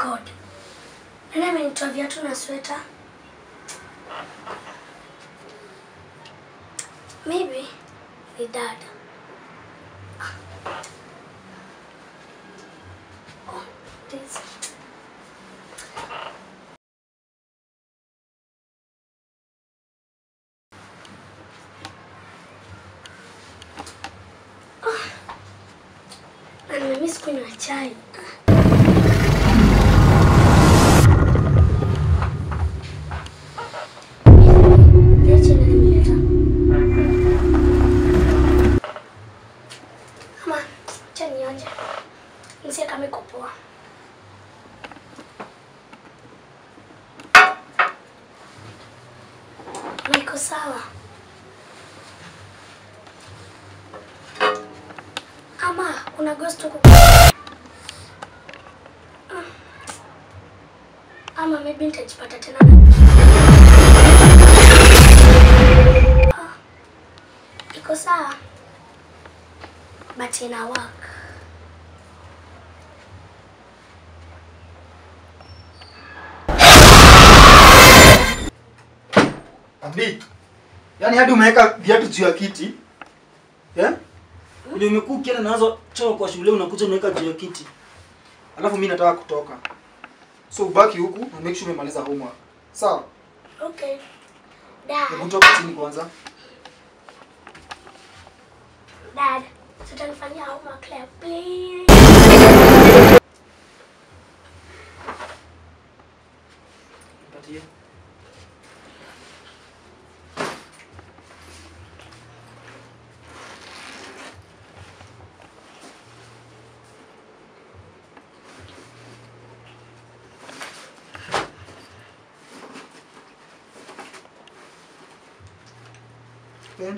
God. Nani amenitoa viatu na sweta? Maybe ni dad. Oh, this. Na nimemiss kunywa chai. Niache na nimeleta. Ama, acha nionje. Nisikie kama iko poa. Na iko sawa. Ama kuna ghost huko. Ah. Ama maybe nitajipata tena na Ah. Iko sawa. But ina work. Abi. Yaani hadi umeweka viatu juu ya kiti. Eh? Ndio umekuwa ukienda nazo choo kwa shule unakuja unaweka juu ya kiti. Alafu mimi nataka kutoka. So ubaki huku na make sure umemaliza homework. Sawa? Okay. Hebu Dad, toka chini kwanza. dad, sitanifanyia homework leo, please. Nipatie. Pen.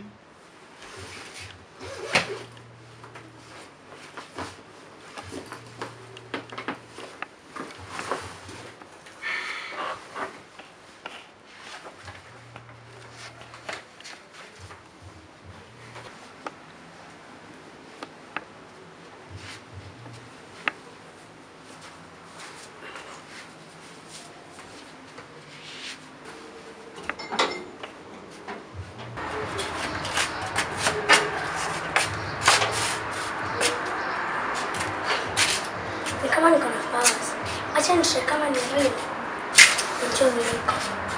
Ni kama niko na powers. Acha nishe kama ni real. Nijue vile iko.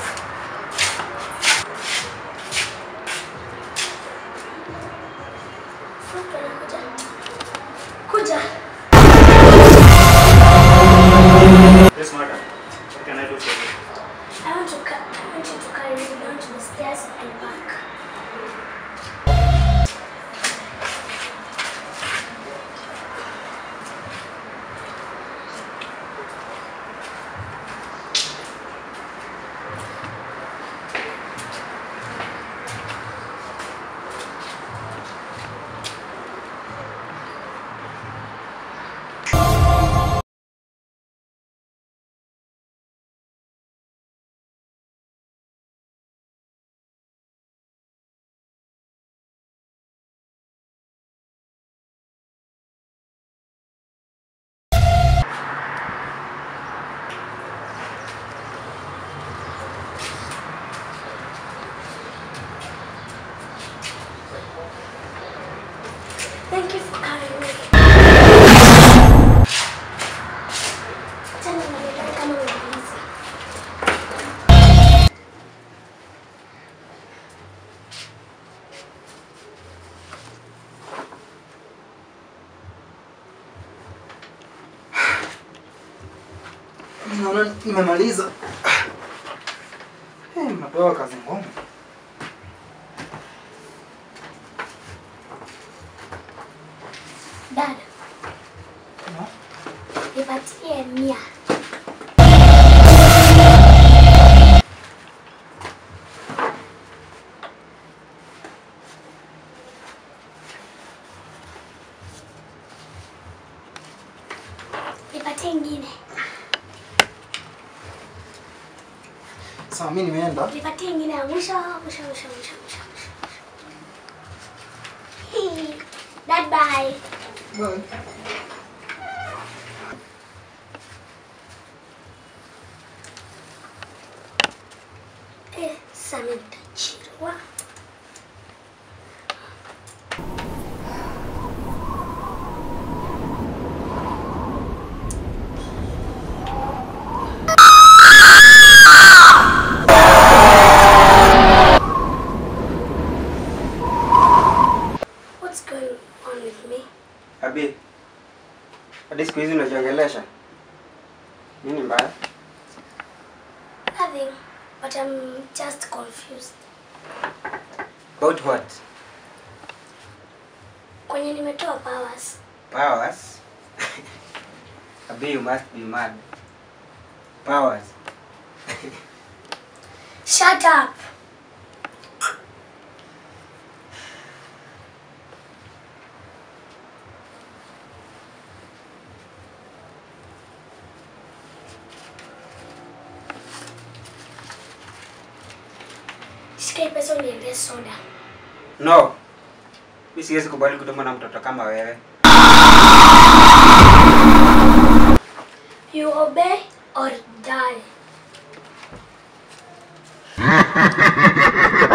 Okay, nakuja. Kuja. Yes, madam. What can I do for you? I want to ca- I want you to carry me down to the stairs and back. Thank you for carrying me. Acha niangalie kama unaweza. Naona nimemaliza. Eh, mnapewa kazi ngumu. Dad, No? nipatie mia. Nipatie ingine. Sawa, mimi nimeenda. Nipatie ingine ya mwisho, mwisho, mwisho, mwisho, mwisho. mwisho. Dad, bye. Bye. Sasa mimi nitachirwa. What's going on with me? Abi, hadi siku hizi unajiongelesha nini mbaya? Nothing, but I'm just confused. About what? Kwenye nimetoa powers. Powers? Abi, you must be mad. Powers? Shut up. Shika hii pesa uniendee soda. No. Mi siwezi kubali kutumwa na mtoto kama wewe. You obey or die.